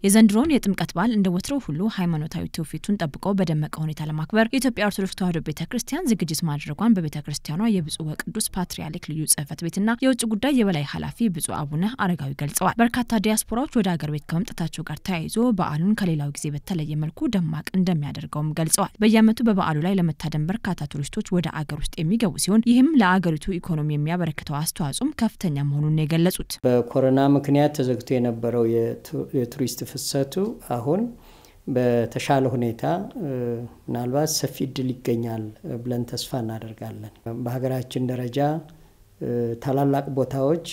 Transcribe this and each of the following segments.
የዘንድሮውን የጥምቀት በዓል እንደ ወትሮው ሁሉ ሃይማኖታዊ ትውፊቱን ጠብቆ በደመቀ ሁኔታ ለማክበር የኢትዮጵያ ኦርቶዶክስ ተዋሕዶ ቤተ ክርስቲያን ዝግጅት ማድረጓን በቤተ ክርስቲያኗ የብፁዕ ወቅዱስ ፓትርያርክ ልዩ ጽሕፈት ቤትና የውጭ ጉዳይ የበላይ ኃላፊ ብፁዕ አቡነ አረጋዊ ገልጸዋል። በርካታ ዲያስፖራዎች ወደ አገር ቤት ከመምጣታቸው ጋር ተያይዞ በዓሉን ከሌላው ጊዜ በተለየ መልኩ ደማቅ እንደሚያደርገውም ገልጸዋል። በየዓመቱ በበዓሉ ላይ ለመታደም በርካታ ቱሪስቶች ወደ አገር ውስጥ የሚገቡ ሲሆን ይህም ለአገሪቱ ኢኮኖሚ የሚያበረክተው አስተዋጽኦም ከፍተኛ መሆኑን ነው የገለጹት። በኮሮና ምክንያት ተዘግቶ የነበረው የቱሪስት ፍሰቱ አሁን በተሻለ ሁኔታ ምናልባት ሰፊ እድል ይገኛል ብለን ተስፋ እናደርጋለን። በሀገራችን ደረጃ ታላላቅ ቦታዎች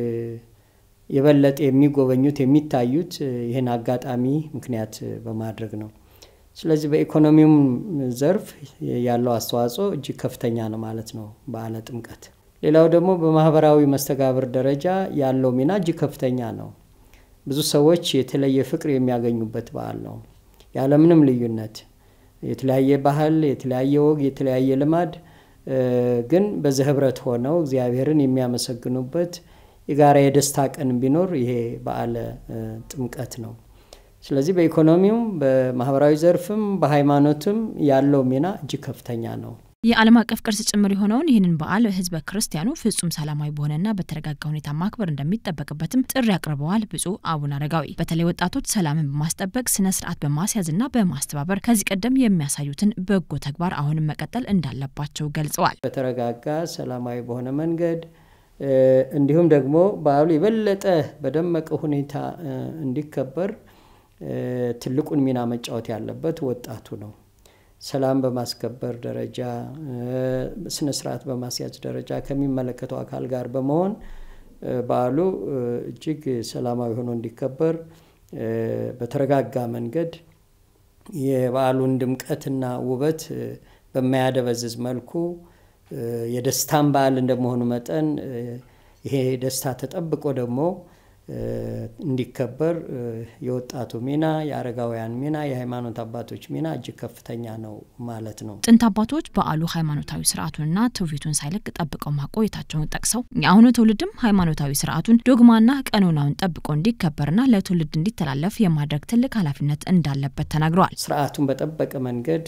የበለጠ የሚጎበኙት የሚታዩት ይህን አጋጣሚ ምክንያት በማድረግ ነው። ስለዚህ በኢኮኖሚውም ዘርፍ ያለው አስተዋጽኦ እጅግ ከፍተኛ ነው ማለት ነው በዓለ ጥምቀት። ሌላው ደግሞ በማህበራዊ መስተጋብር ደረጃ ያለው ሚና እጅግ ከፍተኛ ነው። ብዙ ሰዎች የተለየ ፍቅር የሚያገኙበት በዓል ነው። ያለምንም ልዩነት የተለያየ ባህል፣ የተለያየ ወግ፣ የተለያየ ልማድ ግን በዚህ ህብረት ሆነው እግዚአብሔርን የሚያመሰግኑበት የጋራ የደስታ ቀን ቢኖር ይሄ በዓለ ጥምቀት ነው። ስለዚህ በኢኮኖሚውም በማህበራዊ ዘርፍም በሃይማኖትም ያለው ሚና እጅግ ከፍተኛ ነው። የዓለም አቀፍ ቅርስ ጭምር የሆነውን ይህንን በዓል ህዝበ ክርስቲያኑ ፍጹም ሰላማዊ በሆነና በተረጋጋ ሁኔታ ማክበር እንደሚጠበቅበትም ጥሪ አቅርበዋል። ብፁዕ አቡነ አረጋዊ በተለይ ወጣቶች ሰላምን በማስጠበቅ ስነ ስርዓት በማስያዝና በማስተባበር ከዚህ ቀደም የሚያሳዩትን በጎ ተግባር አሁንም መቀጠል እንዳለባቸው ገልጸዋል። በተረጋጋ ሰላማዊ በሆነ መንገድ እንዲሁም ደግሞ በዓሉ የበለጠ በደመቀ ሁኔታ እንዲከበር ትልቁን ሚና መጫወት ያለበት ወጣቱ ነው። ሰላም በማስከበር ደረጃ ስነ ስርዓት በማስያዝ ደረጃ ከሚመለከተው አካል ጋር በመሆን በዓሉ እጅግ ሰላማዊ ሆኖ እንዲከበር በተረጋጋ መንገድ የበዓሉን ድምቀትና ውበት በማያደበዝዝ መልኩ የደስታን በዓል እንደመሆኑ መጠን ይሄ ደስታ ተጠብቆ ደግሞ እንዲከበር የወጣቱ ሚና፣ የአረጋውያን ሚና፣ የሃይማኖት አባቶች ሚና እጅግ ከፍተኛ ነው ማለት ነው። ጥንት አባቶች በዓሉ ሃይማኖታዊ ስርዓቱንና ትውፊቱን ሳይለቅ ጠብቀው ማቆየታቸውን ጠቅሰው የአሁኑ ትውልድም ሃይማኖታዊ ስርዓቱን ዶግማና ቀኖናውን ጠብቆ እንዲከበርና ለትውልድ እንዲተላለፍ የማድረግ ትልቅ ኃላፊነት እንዳለበት ተናግረዋል። ስርዓቱን በጠበቀ መንገድ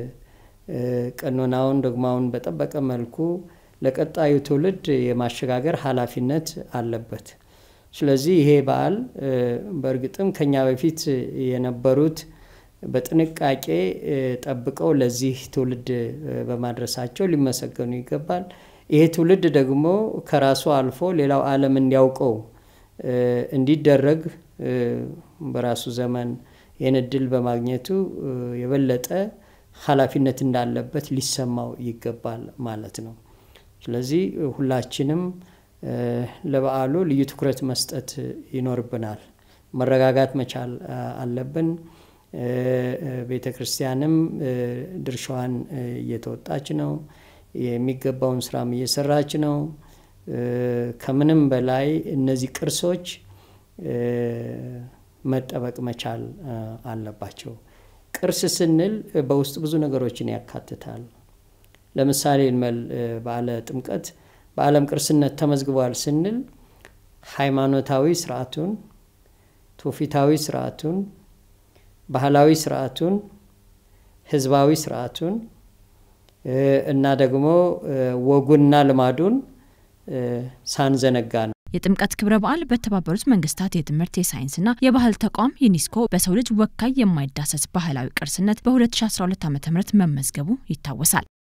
ቀኖናውን ዶግማውን በጠበቀ መልኩ ለቀጣዩ ትውልድ የማሸጋገር ኃላፊነት አለበት። ስለዚህ ይሄ በዓል በእርግጥም ከኛ በፊት የነበሩት በጥንቃቄ ጠብቀው ለዚህ ትውልድ በማድረሳቸው ሊመሰገኑ ይገባል። ይሄ ትውልድ ደግሞ ከራሱ አልፎ ሌላው ዓለም እንዲያውቀው እንዲደረግ በራሱ ዘመን ይህን እድል በማግኘቱ የበለጠ ኃላፊነት እንዳለበት ሊሰማው ይገባል ማለት ነው። ስለዚህ ሁላችንም ለበዓሉ ልዩ ትኩረት መስጠት ይኖርብናል። መረጋጋት መቻል አለብን። ቤተ ክርስቲያንም ድርሻዋን እየተወጣች ነው። የሚገባውን ስራም እየሰራች ነው። ከምንም በላይ እነዚህ ቅርሶች መጠበቅ መቻል አለባቸው። ቅርስ ስንል በውስጡ ብዙ ነገሮችን ያካትታል። ለምሳሌ እንበል በዓለ ጥምቀት በዓለም ቅርስነት ተመዝግቧል ስንል ሃይማኖታዊ ስርዓቱን፣ ትውፊታዊ ስርዓቱን፣ ባህላዊ ስርዓቱን፣ ህዝባዊ ስርዓቱን እና ደግሞ ወጉና ልማዱን ሳንዘነጋ ነው። የጥምቀት ክብረ በዓል በተባበሩት መንግስታት የትምህርት የሳይንስና የባህል ተቋም ዩኔስኮ በሰው ልጅ ወካይ የማይዳሰስ ባህላዊ ቅርስነት በ2012 ዓ ም መመዝገቡ ይታወሳል።